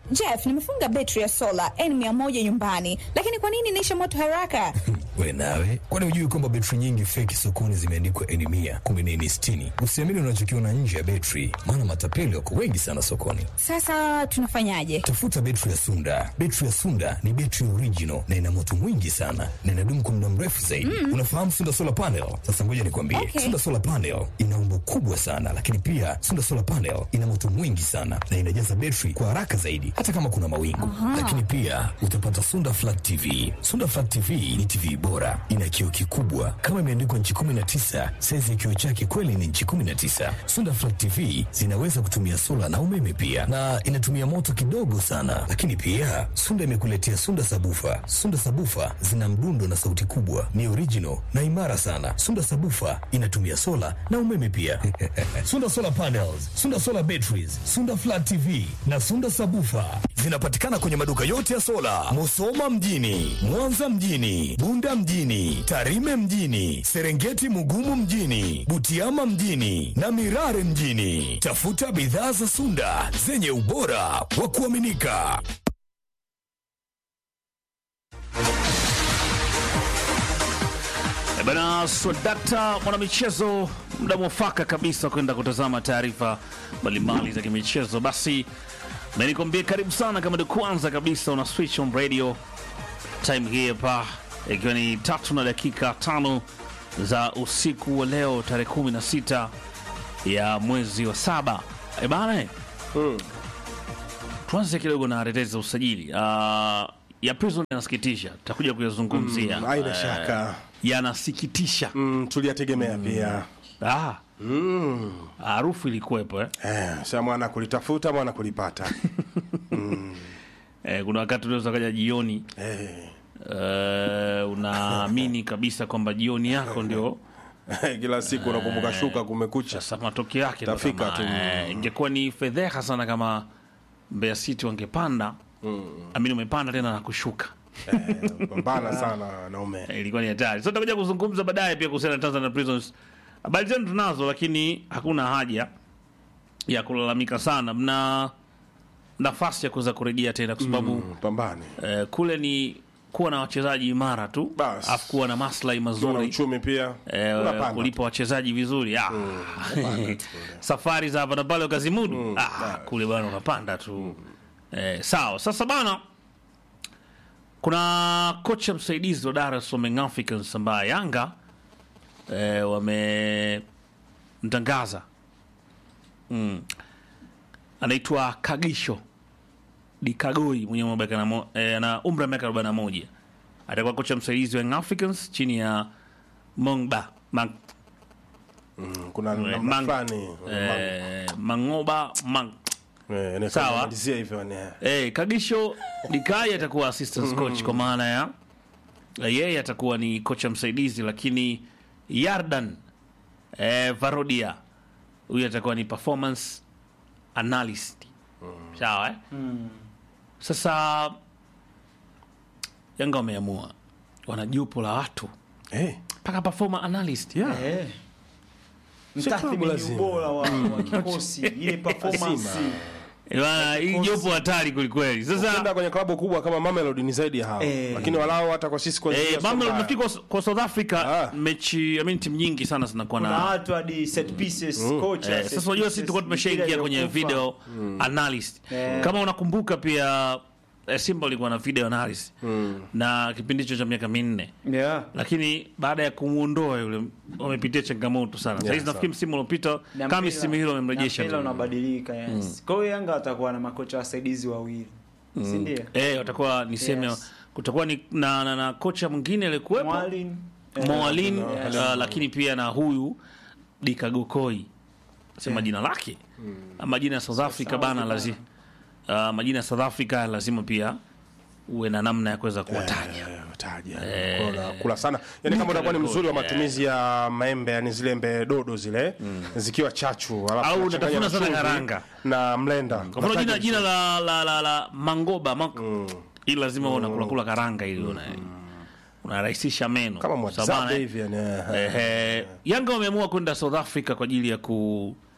Jeff, nimefunga betri ya sola N100 nyumbani, lakini kwa nini inaisha moto haraka? We nawe, kwani hujui kwamba betri nyingi feki sokoni zimeandikwa N mia kumi na nne sitini? Usiamini unachokiona nje ya betri, maana matapeli wako wengi sana sokoni. Sasa tunafanyaje? Tafuta betri ya Sunda. Betri ya Sunda ni betri original na ina moto mwingi sana na inadumu kwa muda mrefu zaidi. Unafahamu Sunda solar panel? Sasa ngoja nikwambie, Okay. Sunda solar panel ina umbo kubwa sana, lakini pia Sunda solar panel ina moto mwingi sana na inajaza betri kwa haraka zaidi, hata kama kuna mawingu. Lakini pia utapata Sunda flat TV. Sunda flat TV ni TV bora, ina kioo kikubwa kama imeandikwa nchi 19. Saizi ya kioo chake kweli ni nchi 19. Sunda flat TV zinaweza kutumia sola na umeme pia, na inatumia moto kidogo sana. Lakini pia Sunda imekuletea Sunda sabufa. Sunda sabufa zina mdundo na sauti kubwa, ni original na imara sana. Sunda sabufa inatumia sola na umeme pia. Sunda solar panels, Sunda solar batteries, Sunda flat TV na Sunda sabufa zinapatikana kwenye maduka yote ya sola, Musoma mjini, Mwanza mjini, Bunda mjini, Tarime mjini, Serengeti Mugumu mjini, Butiama mjini na Mirare mjini. Tafuta bidhaa za Sunda zenye ubora wa kuaminika. Eh, Bana Swadakta mwanamichezo, muda mwafaka kabisa kwenda kutazama taarifa mbalimbali za kimichezo. Basi menikwambia karibu sana, kama ndio kwanza kabisa una switch on radio time hii hapa, ikiwa ni tatu na dakika tano za usiku wa leo tarehe 16 ya mwezi wa saba. E bana, eh, tuanze kidogo na tetezi za usajili uh, ya Prison yanasikitisha, tutakuja kuyazungumzia Mm, haina Eh, shaka. yanasikitisha Mm, tuliyategemea pia Ah. harufu ilikuwepo eh? eh, sa mwana kulitafuta mwana kulipata Eh, kuna wakati unaweza kaja jioni eh, eh, unaamini kabisa kwamba jioni yako ndio kila siku unakumbuka shuka kumekucha sasa matokeo yake ndo Tafika kama, tu. eh, ingekuwa ni fedheha sana kama Mbeya City wangepanda amini umepanda tena na kushuka pambana sana naume Eh, ilikuwa ni hatari. So tutakuja kuzungumza baadaye pia kuhusiana na Tanzania Prisons. Habari zenu tunazo, lakini hakuna haja ya kulalamika sana. Mna nafasi ya kuweza kurejea tena kwa sababu pambane eh, kule ni kuwa na wachezaji imara tu Bas. afu kuwa na maslahi na mazuri uchumi pia eh, unapanda kulipa wachezaji vizuri ah. safari za hapa na pale ukazimudu ah, kule bwana unapanda tu eh, sawa sasa bana kuna kocha msaidizi wa Dar es Salaam Young Africans ambaye Yanga eh, wamemtangaza mm. anaitwa Kagisho Dikagoi mwenye umri wa miaka na mo- eh, ana umri wa miaka 41 atakuwa kocha msaidizi wa Young Africans chini ya Mongba Mang, Mm, kuna namna Mang- fulani eh, Mangoba Mang, Eh, inaweza sawa. kumalizia hivyo ni Eh, Kagisho Dikai atakuwa assistant coach kwa maana ya eh, yeye atakuwa ni kocha msaidizi, lakini Yardan eh, Varodia huyu atakuwa ni performance analyst. Sawa eh? Sasa Yanga wameamua wana jopo la watu eh, mpaka performer analyst yeah. Eh. Sio klabu Mtathmini lazima. ubora wa, wa kikosi ile performance Eh, bana, hii jopo hatari kwelikweli. Sasa Ukienda kwenye klabu kubwa kama Mamelodi ni zaidi ya hao Eh. lakini walao hata kwa sisi kwa eh, Mamelodi nafikiri kwa, kwa South Africa Ah. mechi I mean, timu nyingi sana zinakuwa kuna na watu hadi set pieces coach Eh, sasa unajua sisi tulikuwa tumeshaingia kwenye video analyst. Eh. Kama unakumbuka pia eh, Simba walikuwa na video analyst na kipindi hicho cha miaka minne, yeah lakini baada ya kumuondoa yule wamepitia changamoto sana. Sasa hizi sawa. nafikiri msimu uliopita Na kama mpira- msimu hilo wamemrejesha. na mpira unabadilika yes kwa hiyo Yanga watakuwa na makocha wasaidizi wawili si ndio Eh, watakuwa niseme Yes. kutakuwa ni na, na, na kocha mwingine aliyekuwepo Mwalin Moalin Yes. uh, lakini pia na huyu Dikagokoi sema jina lake majina ya South Africa bana lazima uh, majina ya South Africa lazima pia uwe na namna ya kuweza kuwataja taja kula, kula sana yani kama utakuwa ni mzuri wa matumizi ya maembe yani zile embe dodo zile zikiwa chachu alafu Au unachanganya unatafuna na sana chumvi karanga. na mlenda kwa mfano jina, jina la, la, la, la Mangoba Mang... ili lazima mm. unakula kula karanga ili una unarahisisha meno kama Sawa bana, mwazabe eh? hivi yani eh. Ehe, Yanga wameamua kwenda South Africa kwa ajili ya ku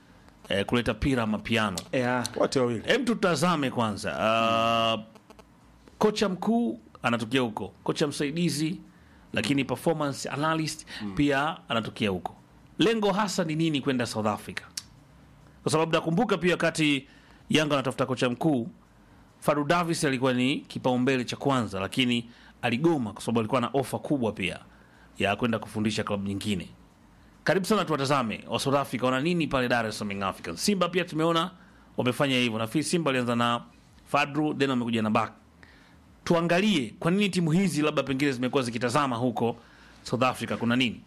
eh, kuleta pira mapiano. yeah. wote wawili Hem, tutazame kwanza uh, kocha mkuu anatokea huko, kocha msaidizi, lakini performance analyst pia anatokea huko. Lengo hasa ni nini kwenda South Africa? Kwa sababu nakumbuka pia wakati Yanga anatafuta kocha mkuu, Fadu Davis alikuwa ni kipaumbele cha kwanza, lakini aligoma kwa sababu alikuwa na ofa kubwa pia ya kwenda kufundisha klabu nyingine. Karibu sana, tuwatazame wa South Africa wana nini pale Dar es Salaam Young Africans. Simba pia tumeona wamefanya hivyo. Nafikiri Simba alianza na Fadru then wamekuja na Bak. Tuangalie kwa nini timu hizi labda pengine zimekuwa zikitazama huko South Africa, kuna nini?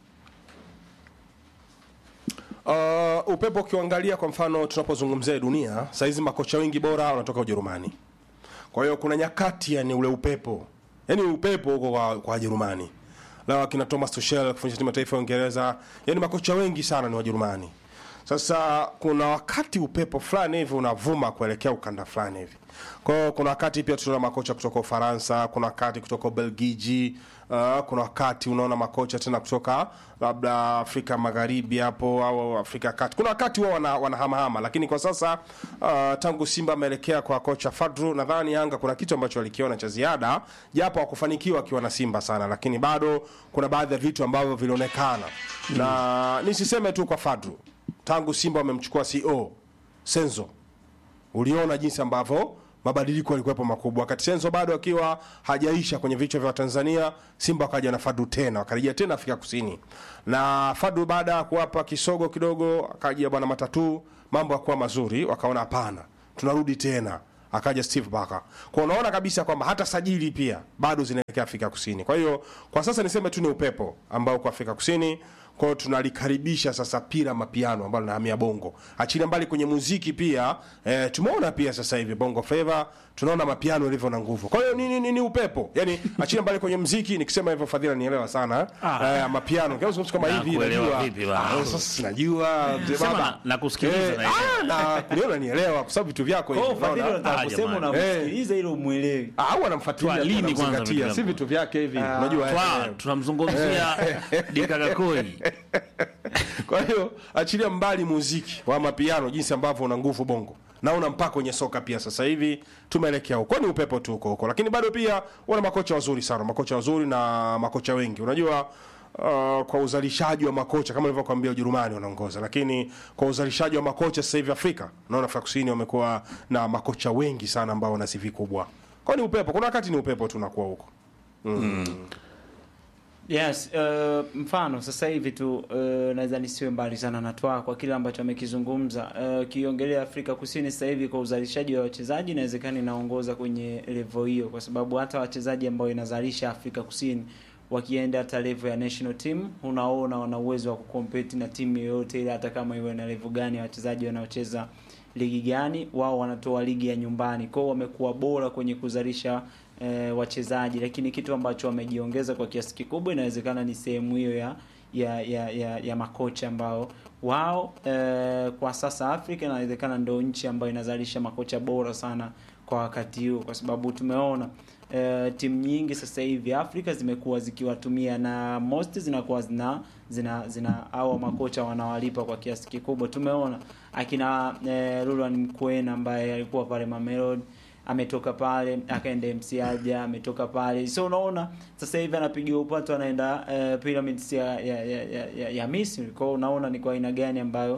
Uh, upepo ukiangalia kwa mfano tunapozungumzia dunia saizi makocha wengi bora wanatoka Ujerumani. Kwa hiyo kuna nyakati yani ule upepo yani upepo huko kwa, kwa Wajerumani na wakina Thomas Tuchel kufundisha timu ya taifa ya Uingereza, yani makocha wengi sana ni Wajerumani. Sasa kuna wakati upepo fulani hivi unavuma kuelekea ukanda fulani hivi. Kwa hiyo kuna wakati pia tunaona makocha kutoka Ufaransa, kuna wakati kutoka Ubelgiji, uh, kuna wakati unaona makocha tena kutoka labda Afrika Magharibi hapo au Afrika ya Kati. Kuna wakati wao wana, wanahamahama, lakini kwa sasa uh, tangu Simba ameelekea kwa kocha Fadru, nadhani Yanga kuna kitu ambacho walikiona cha ziada, japo hakufanikiwa akiwa na Simba sana, lakini bado kuna baadhi ya vitu ambavyo vilionekana na nisiseme tu kwa Fadru, tangu Simba wamemchukua CO Senzo uliona jinsi ambavyo mabadiliko yalikuwepo makubwa wakati Senzo bado akiwa hajaisha kwenye vichwa vya Tanzania. Simba wakaja na Fadu tena wakarejea tena Afrika Kusini, na Fadu baada ya kuwapa kisogo kidogo, akaja bwana Matatu, mambo yakuwa mazuri, wakaona hapana, tunarudi tena akaja Steve Barker. Kwa unaona kabisa kwamba hata sajili pia bado zinaelekea Afrika Kusini. Kwa hiyo kwa sasa niseme tu ni upepo ambao kwa Afrika Kusini kwa hiyo tunalikaribisha sasa pira mapiano ambalo linahamia bongo. Achilia mbali kwenye muziki pia eh, tumeona pia sasa hivi bongo flava tunaona mapiano ilivyo na nguvu. Kwa hiyo ni, ni, ni, ni upepo. Yaani achilia mbali kwenye muziki nikisema hivyo Fadhila nielewa sana. Ah. Eh, mapiano. Kama zungumza kama Na hivi kuelewa najua. vipi bana? Ah, sasa najua mzee Sema baba. na- na kusikiliza Eh, naelewa. ah, na kuniona nielewa kwa sababu vitu vyako Kwa hivi. hiyo Fadhili unaona? unataka Ah, kusema jamani. unamsikiliza ili umwelewi. Ah, au anamfuatilia Twa lini tu, kwanza anamzingatia. vitu si vyako? vitu vyake hivi. Unajua eh, Twa, eh. tunamzungumzia Dikagakoi. Kwa hiyo achilia mbali muziki wa mapiano, jinsi ambavyo una nguvu bongo, naona mpaka kwenye soka pia sasa hivi tumeelekea huko. Ni upepo tu huko huko, lakini bado pia wana makocha wazuri sana, makocha wazuri na makocha wengi. Unajua uh, kwa uzalishaji wa makocha kama nilivyokuambia, Ujerumani wanaongoza, lakini kwa uzalishaji wa makocha sasa hivi Afrika, naona Afrika Kusini wamekuwa na makocha wengi sana ambao wana CV kubwa. Kwa hiyo ni upepo, kuna wakati ni upepo tu unakuwa huko. Yes, uh, mfano sasa hivi tu uh, naweza nisiwe mbali sana na Twaa kwa kile ambacho amekizungumza. Uh, Ukiongelea Afrika Kusini sasa hivi kwa uzalishaji wa wachezaji inawezekana inaongoza kwenye level hiyo, kwa sababu hata wachezaji ambao inazalisha Afrika Kusini wakienda hata level ya national team, unaona wana uwezo wa kucompete na timu yoyote ile, hata kama iwe na level gani ya wachezaji wanaocheza ligi gani, wao wanatoa ligi ya nyumbani. Kwao wamekuwa bora kwenye kuzalisha e, wachezaji, lakini kitu ambacho wamejiongeza kwa kiasi kikubwa inawezekana ni sehemu hiyo ya ya, ya, ya, ya makocha ambao wao e, kwa sasa Afrika inawezekana ndio nchi ambayo inazalisha makocha bora sana kwa wakati huu, kwa sababu tumeona e, timu nyingi sasa hivi Afrika zimekuwa zikiwatumia na most zinakuwa zina zina zina au makocha wanawalipa kwa kiasi kikubwa. Tumeona akina e, Lulwan Mkwena ambaye alikuwa pale Mamelodi ametoka pale akaenda MC Alger, ametoka pale, so unaona sasa hivi anapigiwa upato anaenda uh, Pyramids ya ya, ya, ya, ya, ya Misri. Kwa hiyo unaona ni kwa aina gani ambayo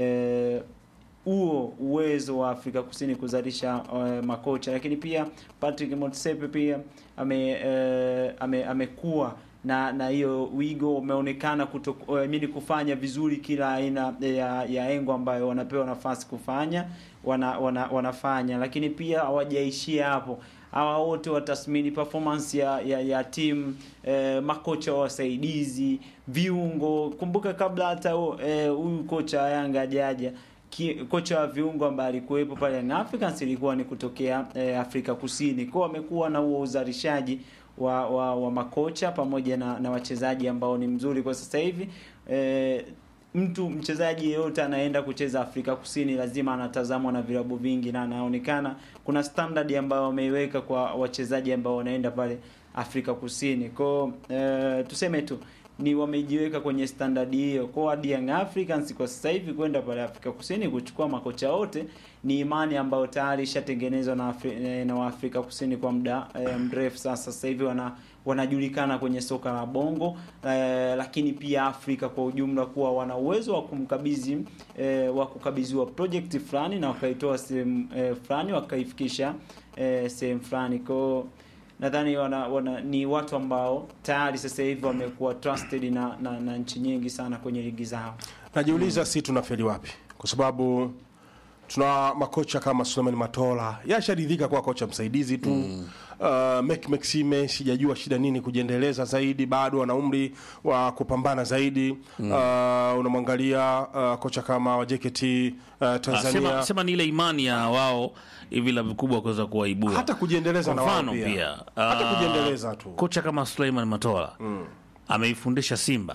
huo uh, uwezo wa Afrika Kusini kuzalisha uh, makocha, lakini pia Patrick Motsepe pia ame uh, ame amekuwa na na hiyo wigo umeonekana kutoamini kufanya vizuri kila aina ya, ya engo ambayo wanapewa nafasi kufanya wana, wana, wanafanya, lakini pia hawajaishia hapo. Hawa wote watathmini performance ya ya, ya timu eh, makocha wasaidizi, viungo. Kumbuka kabla hata huyu eh, kocha wa Yanga hajaja kocha wa viungo ambaye alikuwepo pale Young Africans ilikuwa ni kutokea eh, Afrika Kusini. Kwa wamekuwa na huo uzalishaji wa, wa, wa makocha pamoja na, na wachezaji ambao ni mzuri kwa sasa hivi eh, mtu mchezaji yeyote anaenda kucheza Afrika Kusini lazima anatazamwa na vilabu vingi na anaonekana kuna standard ambayo wameiweka kwa wachezaji ambao wanaenda pale Afrika Kusini. Kwa eh, tuseme tu ni wamejiweka kwenye standard hiyo. Kwa hadi Young Africans kwa sasa hivi kwenda pale Afrika Kusini kuchukua makocha wote ni imani ambayo tayari ishatengenezwa na Afri, eh, na Waafrika Kusini kwa muda eh, mrefu sasa. Sasa hivi wana wanajulikana kwenye soka la bongo eh, lakini pia Afrika kwa ujumla kuwa wana uwezo wa kumkabidhi eh, wa kukabidhiwa project fulani na wakaitoa sehemu eh, fulani wakaifikisha eh, sehemu fulani kwao nadhani wana, wana, ni watu ambao tayari sasa hivi wamekuwa trusted na, na, na nchi nyingi sana kwenye ligi zao. najiuliza si tunafeli wapi kwa sababu tuna makocha kama Suleiman Matola yasharidhika kuwa kocha msaidizi tu mm. uh, Mek Maxime sijajua shida nini kujiendeleza zaidi bado ana umri wa kupambana zaidi mm. uh, unamwangalia uh, kocha kama wa JKT uh, Ah, Tanzania sema, sema ni ile imani ya wao hivi la vikubwa kuweza kuwaibua hata kujiendeleza Kwa na wao mfano pia, pia hata ah, kujiendeleza tu kocha kama Suleiman Matola ameifundisha Simba,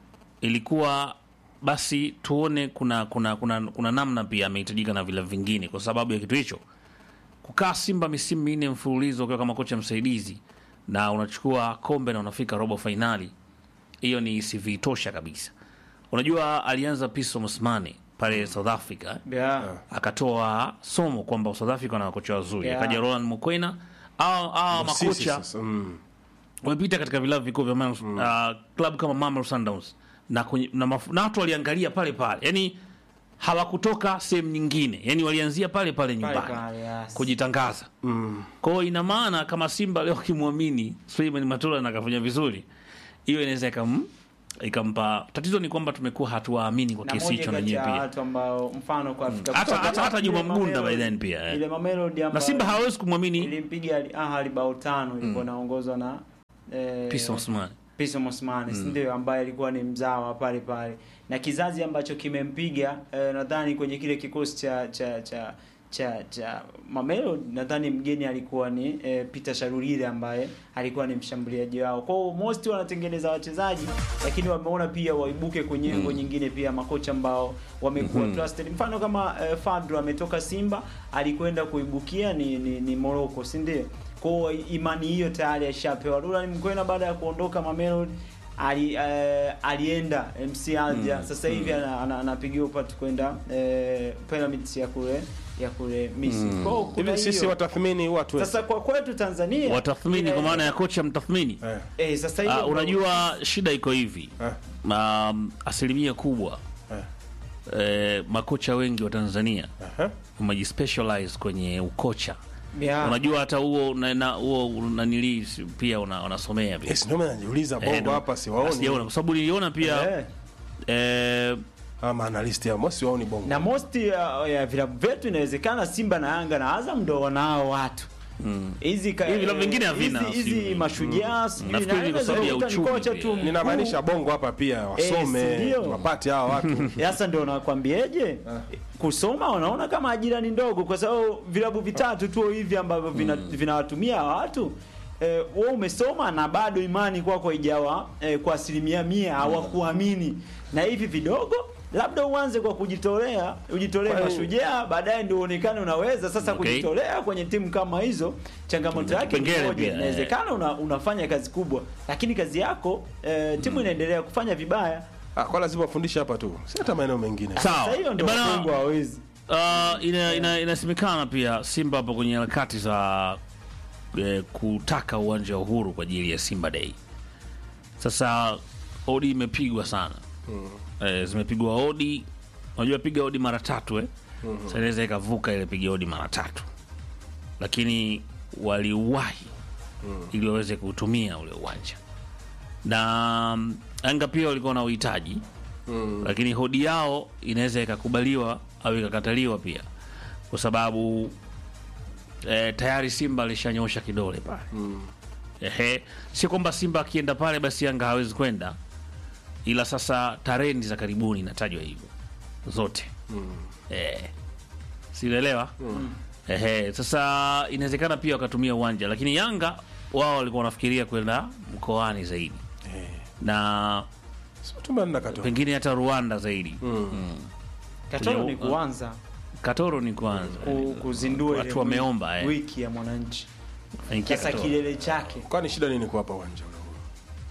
ilikuwa basi tuone kuna kuna kuna, kuna namna pia amehitajika na vila vingine, kwa sababu ya kitu hicho. Kukaa Simba misimu minne mfululizo ukiwa kama kocha msaidizi na unachukua kombe na unafika robo fainali, hiyo ni CV tosha kabisa. Unajua alianza Piso Mosmane pale South Africa eh? Yeah. akatoa somo kwamba South Africa na wakocha wazuri Yeah. akaja Roland Mokwena au au Sisi makocha sasa, mm. wamepita katika vilabu vikuu vya mm. uh, klabu kama Mamelodi Sundowns na, kwenye- na, mafu- na watu waliangalia pale pale, yani hawakutoka sehemu nyingine, yani walianzia pale pale nyumbani pale, yes. kujitangaza mm. Kwa hiyo ina maana kama Simba leo kimwamini Suleiman Matola na akafanya vizuri, hiyo inaweza ikam ikampa. Tatizo ni kwamba tumekuwa hatuwaamini kwa na kiasi moja hicho na kati nyewe ya pia watu ambao mfano kwa Afrika Hata- Kusini- hata- hata ile Juma Mgunda Mamelodi- by then pia, eh. ile Mamelodi na ambayo Simba hawezi kumwamini ilimpiga Al Ahly bao tano ilikuwa inaongozwa na eh, Pisa Osman. Pisa Mosmani mm. ndio ambaye alikuwa ni mzawa pale pale na kizazi ambacho kimempiga eh, nadhani kwenye kile kikosi cha cha cha cha cha Mamelo nadhani mgeni alikuwa ni eh, Peter Sharurire ambaye alikuwa ni mshambuliaji wao. Kwa hiyo most wanatengeneza wachezaji lakini wameona pia waibuke kwenye engo nyingine pia makocha ambao wamekuwa trusted. Mfano kama eh, Fadlu ametoka Simba alikwenda kuibukia ni ni, ni Morocco, si ndio? Kwa hiyo imani hiyo tayari ashapewa. Roland Mkwena baada ya kuondoka Mamelodi ali, eh, alienda MC Alger sasa hivi ana- ana- anapigiwa upatu kwenda eh, Pyramids ya kule ya kule Misri. Kwa hiyo kuna hivi sisi hiyo. watathmini watu Sasa kwa kwetu Tanzania Watathmini kwa maana ya kocha mtathmini. eh. eh, sasa hiyo Ah, ndo- unajua shida iko hivi Eh. um, asilimia kubwa eh, makocha wengi wa Tanzania Aha. wamejispecialize kwenye ukocha. Yeah. Unajua hata huo na- na- huo nanili pia una- unasomea pia Yes, ndio maana najiuliza Eh, bongo ndo- hapa sijaona, siwaoni kwa sababu niliona pia eh. eh, ama analyst ya mosi waoni bongo na most ya, ya vilabu vyetu inawezekana Simba na Yanga na Azam ndo wanao watu hizi ka- Hivi vilabu vingine havina, hizi- hizi sijui. mashujaa sijui Nafikiri na- ni kwa sababu ya inaweza kukuta ni uchumi kocha tu pia. mkuu. ninamaanisha bongo hapa pia wasome Eh, si ndio? wapate hawa watu Sasa ndio nakwambieje, kusoma wanaona kama ajira ni ndogo, kwa sababu vilabu vitatu tu hivi ambavyo vina- vinawatumia watu eh, wewe umesoma na bado imani kwako haijawa eh, kwa asilimia mia hawakuamini, na hivi vidogo labda uanze kwa kujitolea, ujitolee Kwa hiyo- mashujaa, baadaye ndio uonekane unaweza sasa Okay. kujitolea kwenye timu kama hizo. Changamoto Kuna yake ni kipengele moja, pia, eh. inawezekana una, unafanya kazi kubwa, lakini kazi yako eh, timu inaendelea kufanya vibaya. ah, kwa lazima wafundishe hapa tu si hata maeneo mengine Sawa. Sasa hiyo ndio Bana- wabongo hawezi Uh, ina, ina, inasemekana pia Simba hapo kwenye harakati za eh, kutaka uwanja wa Uhuru kwa ajili ya Simba Day. Sasa odi imepigwa sana eh, zimepigwa odi, unajua piga odi mara tatu eh? Sasa inaweza ikavuka ile piga odi mara tatu, lakini waliwahi ili waweze kuutumia ule uwanja na mm, Yanga pia walikuwa na uhitaji lakini hodi yao inaweza ikakubaliwa au ikakataliwa pia kwa sababu eh, tayari Simba alishanyosha kidole pale ehe, si kwamba Simba akienda pale basi Yanga hawezi kwenda, ila sasa tarehe za karibuni inatajwa hivyo zote eh, sielewa ehe. Sasa inawezekana pia wakatumia uwanja, lakini Yanga wao walikuwa wanafikiria kwenda mkoani zaidi na Sio tumeenda katoa pengine hata Rwanda zaidi. Katoro Kwenye- ni kuanza Katoro ni kwanza ku, kuzindua ile Watu wiki- wameomba, eh. wiki ya mwananchi Ingia sasa Katoro. kilele chake kwani shida nini kuwapa uwanja ule?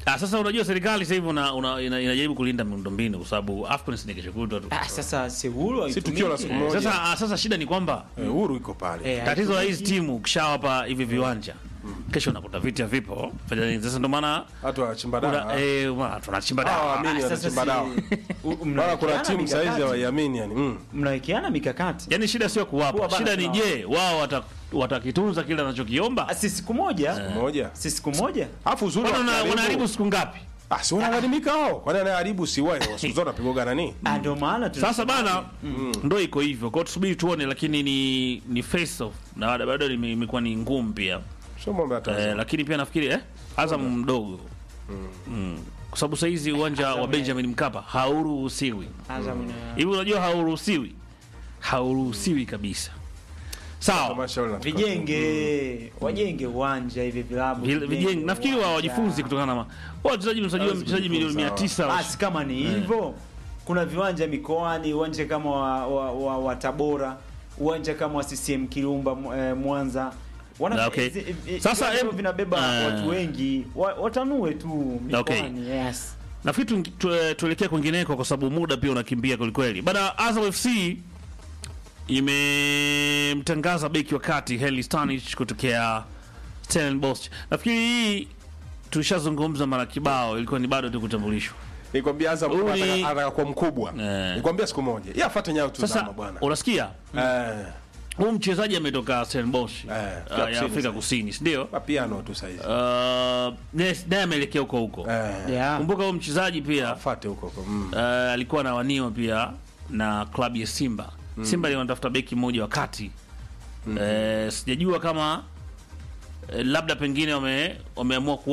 Ah, sasa unajua serikali sasa hivi una, una, ina, inajaribu kulinda miundombinu kwa sababu AFCON si ni kesho kutwa tu. Ah, sasa si uhuru Si tukio la siku haitumiki. moja. Sasa ah, sasa shida ni kwamba Eh, uhuru iko pale Eh, tatizo la hizi haitumiki. timu ukishawapa hivi viwanja kesho unakuta vita vipo fanya nini sasa ndio maana watu wanachimba kuna- dawa eh, ma- tunachimba Hawa dawa waamini Ah, sasa wanachimba si- dawa u- Maana kuna mnawekeana timu saizi mikakati. hawaiamini yani mm. mnawekeana mikakati yaani shida sio Kuwa kuwapa bana shida ni tunawa- je wao wata- watakitunza kile Ah, anachokiomba si siku moja moja si siku moja alafu uzuri Kwani wana- wakiharibu- wanaharibu siku ngapi ah si wanalalamika hao kwani anayeharibu si wao siku zote wanapigwa nani Ah, ndio maana tuna- sasa bana ndo iko hivyo kwao tusubiri tuone lakini ni ni face off na bado- bado ime- imekuwa ni ngumu pia sio mambo ya eh, Tanzania lakini pia nafikiri eh, Azam mdogo mm. kwa sababu sahizi uwanja wa Azam, Benjamin Mkapa hauruhusiwi Azam ina- hivi unajua hauruhusiwi hauruhusiwi kabisa sawa tamasha wale wanatoka. vijenge wajenge uwanja hivi vilabu Vile- vijenge nafikiri wa uwanja. wajifunzi kutokana na ma- wachezaji msajili Hawezi mchezaji milioni mia kujifunza, tisa basi kama ni hivyo kuna viwanja mikoani uwanja kama wa, wa, wa, wa tabora uwanja kama wa CCM Kirumba mu- eh, Mwanza Wana, Na, okay. hizi- hizi- Sasa, viwanja em- vinabeba ah. watu wengi wa, watanue tu Okay. mikoani yes. nafikiri tu- tu- tuelekee kwingineko kwa sababu muda pia unakimbia kwelikweli bana azam fc imemtangaza beki wa kati heli stanich kutokea stellenbosch nafikiri hii tulishazungumza mara kibao ilikuwa ni bado tu kutambulishwa nikwambia Azam Huyu ni- anataka anataka kuwa mkubwa Eh. nikwambia siku moja yeye afuate nyayo tu sasa zama bwana unasikia eh huu mchezaji ametoka stellenbosch Eh, uh, Afrika ya afrika Kusini. kusini sindio mapiano tu saizi uh, naye naye ameelekea huko huko eh yeah. kumbuka huyu mchezaji pia afuate huko huko mm. uh, alikuwa anawaniwa pia na klabu ya Simba. Simba mm. wanatafuta beki mmoja wa kati mm. uh, sijajua kama uh, labda pengine wame, wameamua ku